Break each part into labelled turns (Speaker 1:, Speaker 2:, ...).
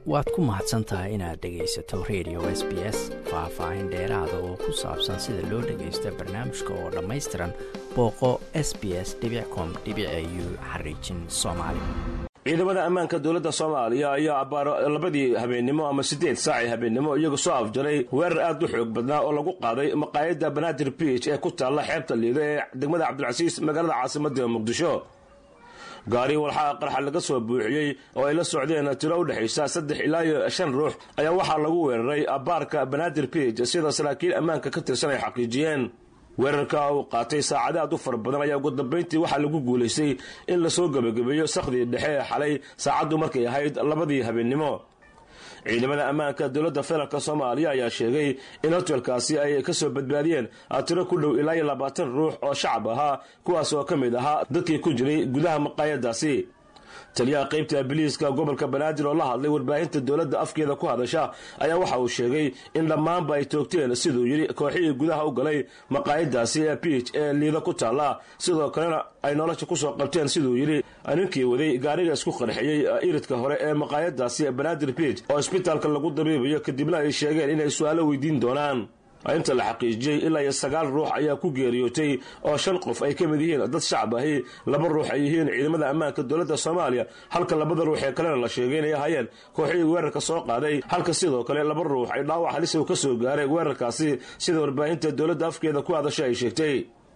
Speaker 1: waad ku mahadsan tahay inaad dhegaysato radio s b s faah-faahin dheeraada oo ku saabsan sida loo dhagaysto barnaamijka oo dhammaystiran booqo s b s com u xariijin soomaali
Speaker 2: ciidamada ammaanka dowladda soomaaliya ayaa abbaaro labadii habeennimo ama siddeed saacii habeennimo iyagu soo afjaray weerar aad u xoog badnaa oo lagu qaaday maqaayadda banaadir biij ee ku taalla xeebta liido ee degmada cabdilcasiis magaalada caasimadda muqdisho gaari walxaa qarxa laga soo buuxiyey oo ay la socdeen tiro u dhexaysa saddex ilaa iyo shan ruux ayaa waxaa lagu weeraray abbaarka banaadir biij sida saraakiil ammaanka ka tirsan ay xaqiijiyeen weerarka uu qaatay saacada aad u fara badan ayaa ugu dambayntii waxaa lagu guulaystay in lasoo gebagabeeyo sakhdii dhexe ee xalay saacaddu markay ahayd labadii habeennimo ciidamada ammaanka dowladda federaalk soomaaliya ayaa sheegay in hotelkaasi ay ka soo badbaadiyeen tiro ku dhow ilaa iyo labaatan ruux oo shacab ahaa kuwaas oo ka mid ahaa dadkii ku jiray gudaha maqaayadaasi taliyaha qaybta biliiska gobolka banaadir oo la hadlay warbaahinta dowladda afkeeda ku hadasha ayaa waxa uu sheegay in dhammaanba ay toogteen siduu yidhi kooxihii gudaha u galay maqaayadaasi ee biij ee liida ku taalla sidoo kalena ay nolosha kusoo qabteen siduu yidhi ninkii waday gaariga isku qarxiyey iridka hore ee maqaayadaasi banaadir biij oo isbitaalka lagu dabiibayo kadibna ay sheegeen inay su-aalo weydiin doonaan inta la xaqiijiyey ilaa iyo sagaal ruux ayaa ku geeriyootay oo shan qof ay ka mid yihiin dad shacab ahi laba ruux ay yihiin ciidamada ammaanka dowladda soomaaliya halka labada ruux ee kalena la sheegay inay ahaayeen kooxihii weerarka soo qaaday halka sidoo kale laba ruux ay dhaawac halisa ka soo gaaray weerarkaasi sida warbaahinta dowladda afkeeda ku hadasha ay sheegtay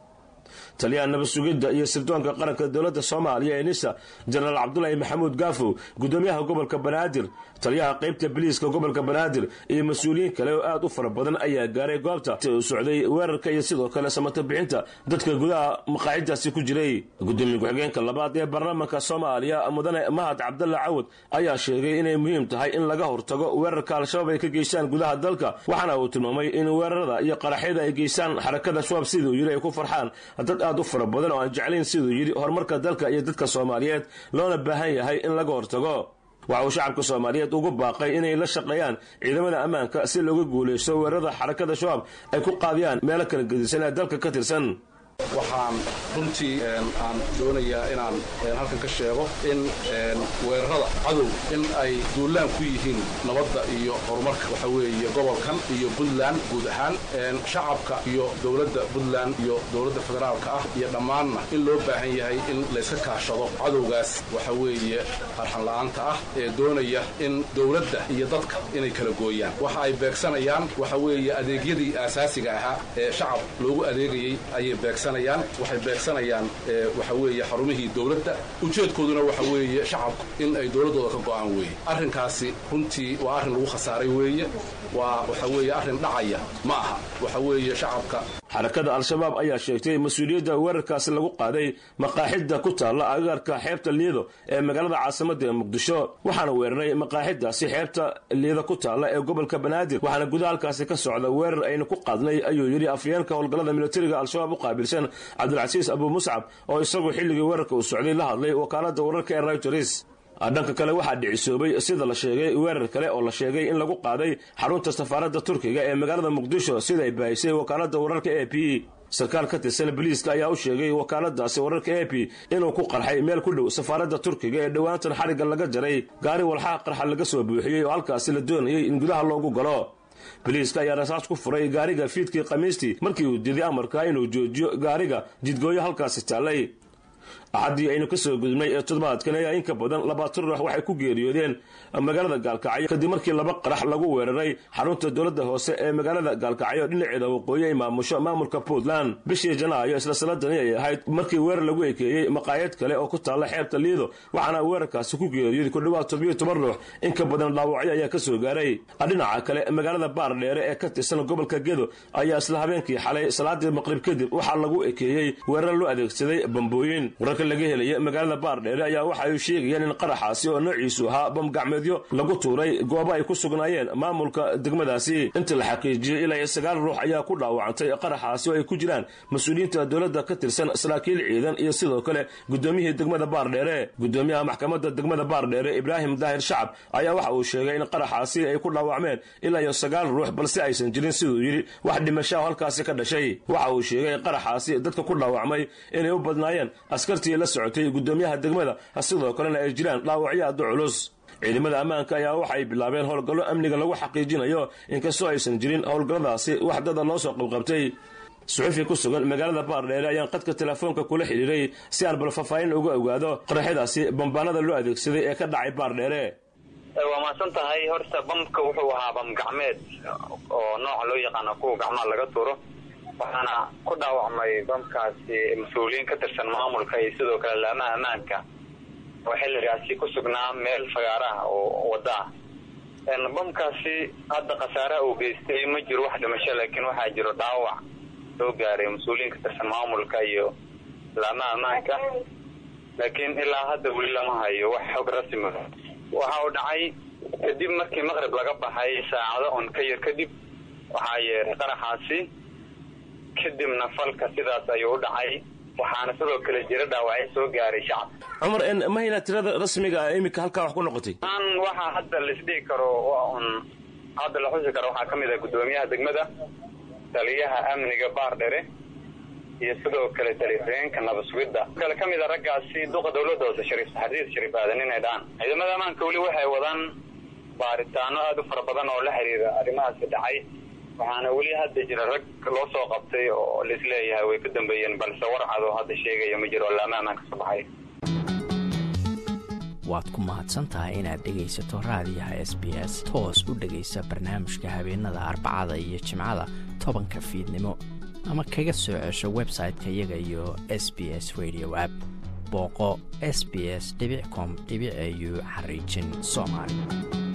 Speaker 2: taliyaha nabad sugidda iyo sirdoonka qaranka dowladda soomaaliya ee nisa jenaraal cabdulaahi maxamuud gaafow gudoomiyaha gobolka banaadir taliyaha qaybta biliiska gobolka banaadir iyo mas-uuliyiin kale oo aad u fara badan ayaa gaaray goobta u socday weerarka iyo sidoo kale samato bixinta dadka gudaha maqaacidaasi ku jiray gudoomiye ku-xigeenka labaad ee baarlamaanka soomaaliya mudane mahad cabdalla cawad ayaa sheegay inay muhiim tahay in laga hortago weerarka al-shabaab ay ka geystaan gudaha dalka waxaana uu tilmaamay in weerarada iyo qaraxyada ay geystaan xarakada shabaab siduu yidhi ay ku farxaan dad aad u fara badan oo aan jeclayn siduu yidhi horumarka dalka iyo dadka soomaaliyeed loona baahan yahay in laga hortago waxa uu shacabka soomaaliyeed ugu baaqay inay la shaqeeyaan ciidamada ammaanka si looga guulaysto weerarada xarakada shabaab ay ku qaadiyaan meelo kala gedisan ee dalka ka tirsan
Speaker 3: waxaan runtii aan doonayaa inaan halkan ka sheego in weerarada cadow in ay duulaan ku yihiin nabadda iyo horumarka waxa weeye gobolkan iyo puntland guud ahaan shacabka iyo dowladda puntland iyo dowladda federaalka ah iyo dhammaanna in loo baahan yahay in layska kaashado cadowgaas waxa weeye arxan la'aanta ah ee doonaya in dowladda iyo dadka inay kala gooyaan waxa ay beegsanayaan waxa weeye adeegyadii aasaasiga ahaa ee shacab loogu adeegayey ayay beegsan waxay beegsanayaan waxa weeye xarumihii dowladda ujeedkooduna waxa weeye shacabku in ay dowladdooda ka go'aan weeye arrinkaasi runtii waa arrin lagu khasaaray weeye waa waxa weeye arrin dhacaya ma aha waxa weeye shacabka
Speaker 2: xarakada al-shabaab ayaa sheegtay mas-uuliyadda weerarkaasi lagu qaaday maqaaxidda ku taalla agaarka xeebta liido ee magaalada caasimadda ee muqdisho waxaana weeraray maqaaxiddaasi xeebta liido ku taalla ee gobolka banaadir waxaana gudaha halkaasi ka socda weerar aynu ku qaadnay ayuu yidhi afyeenka howlgallada militariga al-shabaab u qaabilsan cabdilcasiis abu muscab oo isagu xilligii weerarka uu socday la hadlay wakaaladda wararka ee rayters dhanka kale waxaa dhicisoobay sida la sheegay weerar kale oo la sheegay in lagu qaaday xarunta safaaradda turkiga ee magaalada muqdisho sida ay baahisay wakaaladda wararka e p sarkaal ka tirsan boliiska ayaa u sheegay wakaaladaasi wararka e p inuu ku qarxay meel ku dhow safaaradda turkiga ee dhowaantan xarigga laga jaray gaari walxaa qarxa laga soo buuxiyey oo halkaasi la doonayay in gudaha loogu galo boliiska ayaa rasaas ku furay gaariga fiidkii khamiistii markii uu diday amarka inuu joojiyo gaariga jidgooyo halkaasi taallay axaddii aynu ka soo gudubnay ee toddobaadkan ayaa in ka badan labaatan ruux waxay ku geeriyoodeen magaalada gaalkacyo kadib markii laba qarax lagu weeraray xarunta dowladda hoose ee magaalada gaalkacyo dhinaceeda waqooyi ay maamusho maamulka puntland bishii janaayo isla sanadani ay ahayd markii weerar lagu ekeeyey maqaayad kale oo ku taalla xeebta liido waxaana weerarkaasi ku geeriyooday ku dhowaad tobiyo toban ruux in ka badan dhaawacyo ayaa ka soo gaaray dhinaca kale magaalada baardheere ee ka tirsan gobolka gedo ayaa isla habeenkii xalay salaadii maqrib kadib waxaa lagu ekeeyey weerar loo adeegsaday bambooyin laga helaya magaalada baardheere ayaa waxa ay sheegayeen in qaraxaasi oo noociisu ahaa bamgacmeedyo lagu tuuray goobo ay ku sugnaayeen maamulka degmadaasi inta la xaqiijiyey ilaa iyo sagaal ruux ayaa ku dhaawacantay qaraxaasi oo ay ku jiraan mas-uuliyiinta dowladda ka tirsan saraakiil ciidan iyo sidoo kale gudoomiyihii degmada baardheere gudoomiyaha maxkamadda degmada baardheere ibraahim daahir shacab ayaa waxa uu sheegay in qaraxaasi ay ku dhaawacmeen ilaa iyo sagaal ruux balse aysan jirin siduu yidhi wax dhimashaah halkaasi ka dhashay waxa uu sheegay qaraxaasi dadka ku dhaawacmay inay u badnaayeen askartii la socotay gudoomiyaha degmada sidoo kalena ay jiraan dhaawacyo aada culus ciidamada ammaanka ayaa waxay bilaabeen howlgallo amniga lagu xaqiijinayo inkastoo aysan jirin howlgalladaasi wax dada loo soo qabqabtay suxufi ku sugan magaalada baardheere ayaan qadka telefoonka kula xidhiiray si aan bal faahfaahin uga ogaado qaraxyadaasi bambaanada loo adeegsaday ee ka dhacay baardheere
Speaker 4: waa mahadsan tahay horta bamka wuxuu ahaa bam gacmeed oo nooca loo yaqaano kuwa gacmaha laga turo waxaana ku dhaawacmay bamkaasi mas-uuliyiin ka tirsan maamulka iyo sidoo kale laamaha ammaanka oo xilligaasi ku sugnaa meel fagaaraha oo wadda ah bamkaasi hadda khasaaraha uu geystay ma jiro wax dhimasho laakiin waxaa jiro dhaawac soo gaaray mas-uuliyiin ka tirsan maamulka iyo laamaha ammaanka laakiin ilaa hadda weli lama hayo wax xog rasmi waxa uu dhacay kadib markii maqrib laga baxay saacado on ka yar kadib waxaa yeeray qaraxaasi kadibna falka sidaas ayuu u dhacay waxaana sidoo kale jira dhaawacyo soo gaaray shacabka
Speaker 2: cumar ma haynaa tirada rasmiga ah iminka halkaa wax ku noqotay
Speaker 4: an waxaa hadda laisdhigi karo un hadda la xusi karo waxaa ka mid ah guddoomiyaha degmada taliyaha amniga baardhere iyo sidoo kale talifeenka nabasugidda kale ka mid a raggaasi duqa dawladda hoose shariif xadiid shariif aadan inay dhahaan ciidamada ammaanka weli waxay wadaan baaritaano aada u fara badan oo la xiriira arrimahaasi dhacay waxaana weli hadda jira rag loo soo qabtay oo laisleeyahay way ka dambeeyeen balse warcad oo hadda sheegaya ma jiro laama ammaanka soo baxay
Speaker 1: waad ku mahadsan tahay inaad dhegaysato raadiyaha s b s toos u dhegaysa barnaamijka habeenada arbacada iyo jimcada tobanka fiidnimo ama kaga soo cesho website-ka iyaga iyo s b s radio app booqo s b s com au xariijin soomaali